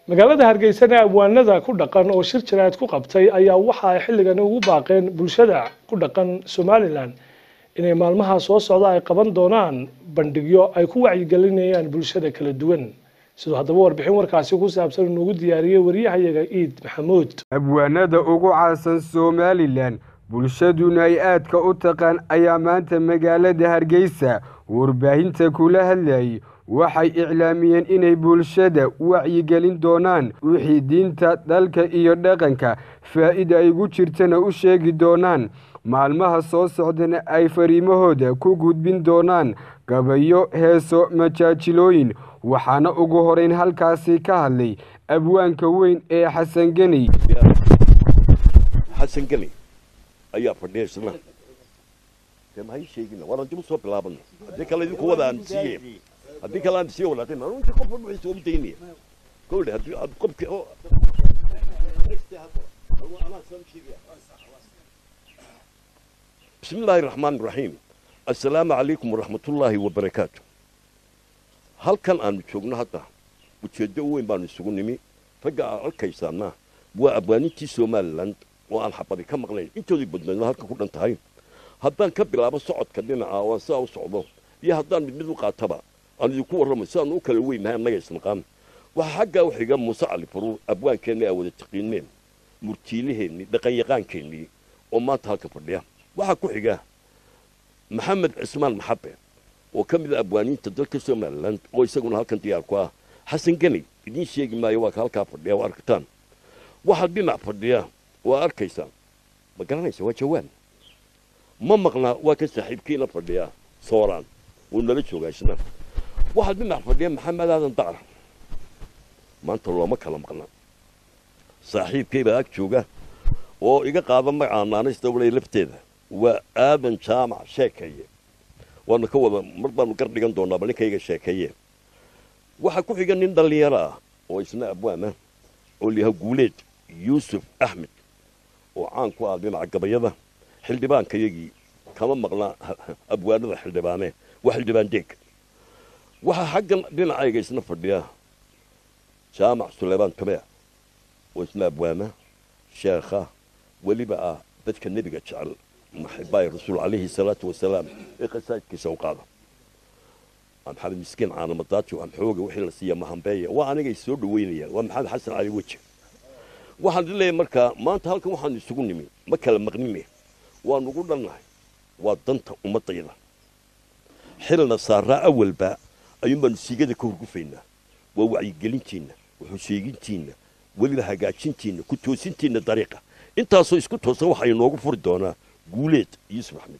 magaalada hargeysana abwaanada ku dhaqan oo shir jaraa'id ku qabtay ayaa waxa ay xilligan ugu baaqeen bulshada ku dhaqan somalilan inay maalmaha soo socda ay qaban doonaan bandhigyo ay ku wacyigelinayaan bulshada kala duwan sidoo haddaba warbixin warkaasi ku saabsan inuugu diyaariyey waryahayaga iid maxamuud abwaanada ugu caansan somalilan bulshaduna ay aadka u taqaan ayaa maanta magaalada hargeysa warbaahinta kula hadlayay waxay iclaamiyeen inay bulshada wacyigelin doonaan wixii diinta dalka iyo dhaqanka faa'iida ay ugu jirtana u sheegi doonaan maalmaha soo socdana ay fariimahooda ku gudbin doonaan gabayo heeso majaajilooyin waxaana ugu horeyn halkaasi ka hadlay abwaanka weyn ee xasan geni xasan geni ayaa fadhiya isna dee maxay sheegina waan dib usoo bilaabana haddii kale idinku wada aan siiye haddii kale aan siiye walaatin anu inta qof walba soo daynaya kowle haddii aad qofki oo بسم الله الرحمن الرحيم السلام عليكم ورحمة الله وبركاته هل كان أن شغلنا هذا وتشدوا وين بان السجون فجأة الكيسانا وأبواني تسومال لاند وأنا حبضي كم غلين أنتوا اللي بدنا هل كنا انتهين هذا كبر أبى صعد كلنا عوان ساو صعدوا يا هذا من مثل قاتبة أنا يكون رمسان وكل وين ما ما يسمقام وحاجة وحاجة مساعد فرو أبوان كان أول التقييمين مرتيلهن دقيقان كني وما تهاك فرديا waxaa ku xiga maxamed cismaan maxabe oo ka mid a abwaaniinta dalka somalilan oo isaguna halkan diyaar ku ah xasan geni idiin sheegi maayo waa ka halkaa fadhiya waa arkataan waxaa dhinac fadhiya waa arkaysaan ma garanaysa waa jawaan ma maqnaa waa ka saaxiibkiina fadhiya sooraan wuu nala joogaa isna waxaa dhinac fadhiya maxamed aadan dacra maanta looma kala maqnaa saaxiibkay baa ag jooga oo iga qaada magacaa naanaysta walay lafteeda waa aadan jaamac sheekeeye waanu ka wada mar baanu gar dhigan doonaa bal ninkayga sheekeeye waxaa ku xiga nin dhallinyaro ah oo isna abwaana oo liyaha guuleed yuusuf axmed oo caan ku ah dhinaca gabayada xildhibaankayagii kama maqnaa abwaanada xildhibaane waa xildhibaan deeg waxaa xaggan dhinacayga isna fadhiya jaamac suleymaan tabea oo isna abwaana sheekha weliba ah dadka nebiga jecel maxibaayi rasuul calayhi salaatu wasalaam ee qasaajkiisa u qaada maxamed miskiin caanamadaajo amxooga wixii la siiya mahambeeya waa anigay soo dhaweynayaan waa maxamed xasan cali weji waxaan leeyahay markaa maanta halkan waxaanu isugu nimi ma kala maqnine waanu ugu dhannahay waa danta ummadayda xilna saaraa awalba ayuun baanu siigada ka horgufaynaa waa wacyigelintiinna wuxuu sheegintiinna weliba hagaajintiinna ku toosintiinna dariiqa intaasoo isku toosan waxaa inoogu furi doonaa guuleed yuusuf axmed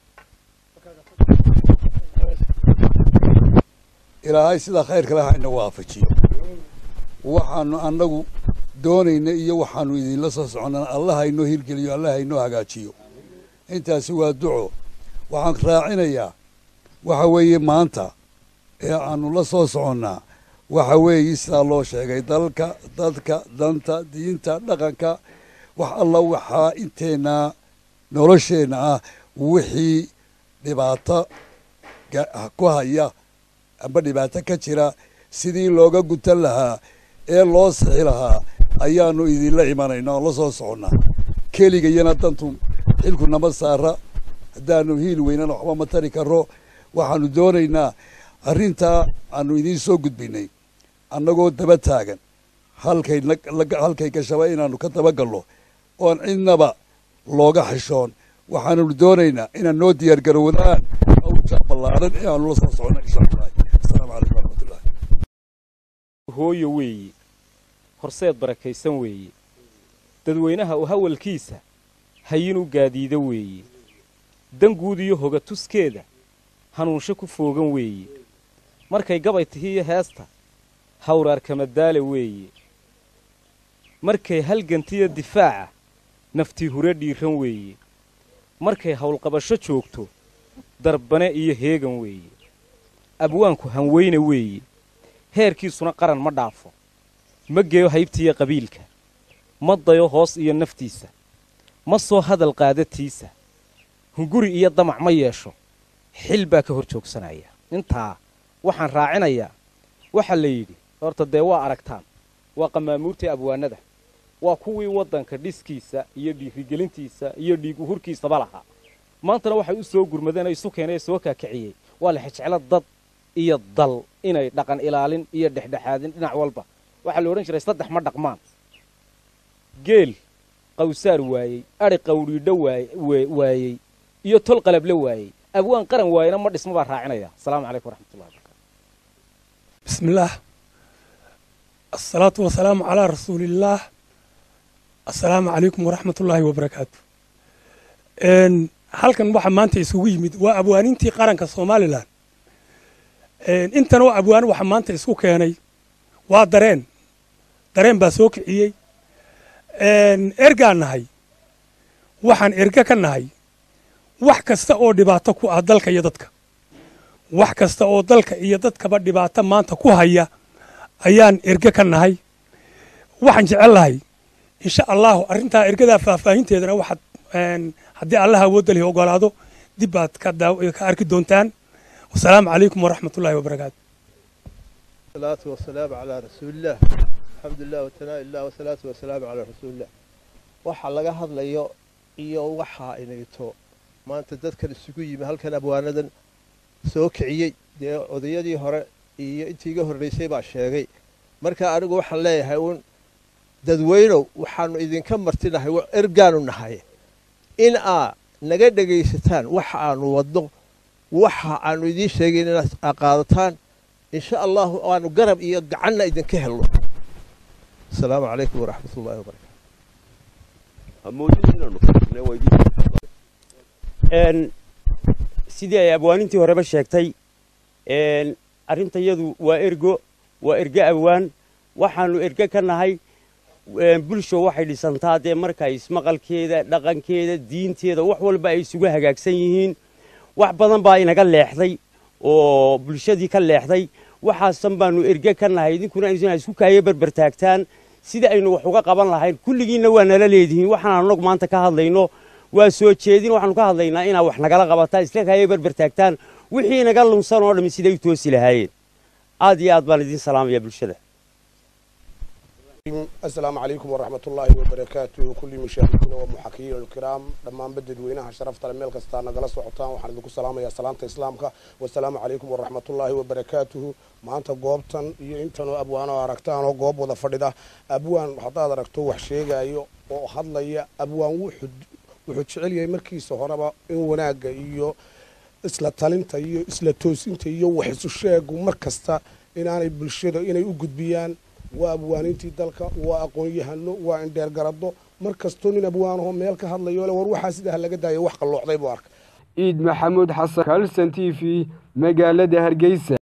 ilaahay sidaa khayrka leh hayna waafajiyo waxaanu annagu doonayna iyo waxaanu idinla soo soconnana allah haynoo hirgeliyo allah haynoo hagaajiyo intaasi waa duco waxaan raacinayaa waxa weeye maanta ee aanu la soo soconnaa waxa weeye sidaa loo sheegay dalka dadka danta diinta dhaqanka wax alla waxaa inteennaa nolosheenna ah wixii dhibaato ku haya amba dhibaato ka jira sidii looga gutan lahaa ee loo sixi lahaa ayaanu idinla imanaynaa oo la soo soconnaa keligayana dantu xilku nama saara haddaanu hiil weynana waxba ma tari karro waxaanu doonaynaa arrintaa aanu idiin soo gudbinay annagoo daba taagan halkay halkay gashaba inaanu ka dabagalno oon cidnaba looga xishoon waxaanu doonaynaa inaan noo diyaar garowdaan hawsha ballaaran ee aanu la soo soconno insha allah asalaamu calaykum waraxmatullahi hooyo weeye horseed barakaysan weeye dadweynaha u hawalkiisa hayin u gaadiida weeye danguud iyo hoga tuskeeda hanuunsho ku foogan weeye markay gabay tihiiyo heesta hawraarkamadaale weeye markay halgantiyo difaaca naftii hure dhiiran weeye markay howlqabasho joogto darbane iyo heegan weeye abwaanku hanweyne weeye heerkiisuna qaran ma dhaafo ma geeyo haybtiiyo qabiilka ma dayo hoos iyo naftiisa ma soo hadal qaadatiisa hunguri iyo damac ma yeesho xil baa ka hor joogsanaya intaa waxaan raacinayaa waxaa la yidhi horta dee waa aragtaan waa qamaamuurtii abwaanada waa kuwii waddanka dhiskiisa iyo dhiirigelintiisa iyo dhiig uhurkiisaba lahaa maantana waxay u soo gurmadeen isu keenay soo kaakiciyey waa la xejeclo dad iyo dal inay dhaqan ilaalin iyo dhexdhexaadin dhinac walba waxaa la odhan jiray saddex ma dhaqmaan geel qawsaar waayey adhi qawdhiidho waayey iyo tol qalable waayey abwaan qaran waayena ma dhismo baa raacinaya asalaamu calaykum waraxmatullahi wabarakatu بسم الله الصلاة والسلام على رسول الله السلام عليكم ورحمة الله وبركاته إن halkan waxa maanta isugu yimid waa abwaanintii qaranka somalilan intana waa abwaan waxa maanta isku keenay waa dareen dareen baa soo kiciyey ergaan nahay waxaan erga ka nahay wax kasta oo dhibaato ku ah dalka iyo dadka wax kasta oo dalka iyo dadkaba dhibaato maanta ku haya ayaan erge ka nahay waxaan jecel lahay insha allahu arrintaa ergadaa faahfaahinteedana waxaad haddii allah awoodda lihi ogolaado dib baad ka ka arki doontaan wasalaamu calaykum waraxmatullahi wabarakaatu الصلاة والسلام على رسول الله الحمد لله وثناء الله والصلاة والسلام على رسول الله waxa laga hadlayo iyo waxa inayto maanta dadkan isugu yimi halkan abwaanadan soo kiciyey dee odayadii hore iyo intii iga horreysay baa sheegay marka anigu waxaan leeyahay uun dadweynow waxaanu idinka martinahay ergaanu nahay in aa naga dhegaysataan waxa aanu wadno waxa aanu idiin sheegayn inaad qaadataan insha allahu aanu garab iyo gacanna idinka helno asalaamu calaykum waraxmat ullahi wabarakatu hamoodin inaanu fadhine waa idin sidii ay abwaanintii horeba sheegtay arrinta yadu waa ergo waa erge abwaan waxaanu erge ka nahay bulsho waxay dhisantaa dee marka ismaqalkeeda dhaqankeeda diinteeda wax walba ay isugu hagaagsan yihiin wax badan baa inaga leexday oo bulshadii ka leexday waxaasan baanu erge ka nahay idinkuna aynu isku kaayo berbertaagtaan sida aynu wax uga qaban lahayn kulligiinna waa nala leedihiin waxaan annagu maanta ka hadlayno waa soo jeedin waxaanu ka hadlaynaa inaa wax nagala qabataan isla kaayo berbertaagtaan wixii naga lunsan oo dhammi siday u toosi lahaayeen aad iyo aad baan idiin salaamaya bulshada السلام عليكم ورحمة الله وبركاته كل مشاهدينا ومحاكيين الكرام دمان بدد وينها شرفت الميل كستانا قلص وحطان وحنا ذكو سلام يا سلامة إسلامك والسلام عليكم ورحمة الله وبركاته ما أنت قوبتان iyo intan abwaan oo aragtaan oo goob wada fadhida abwaan hadaad aragto wax sheegaayo oo hadlaya abwaan wuxuu wuxuu jecel yahay markiisa horeba in wanaagga iyo isla talinta iyo isla toosinta iyo wax isu sheegu mar kasta inaanay bulshada inay u gudbiyaan waa abwaanintii dalka waa aqoon-yahano waa indheer garado mar kastoo nin abwaanaho meel ka hadlayo le war waxaa sidaa laga daayo wax qalloocday buu arka ciid maxamuud xasan kalson t v magaalada hargeysa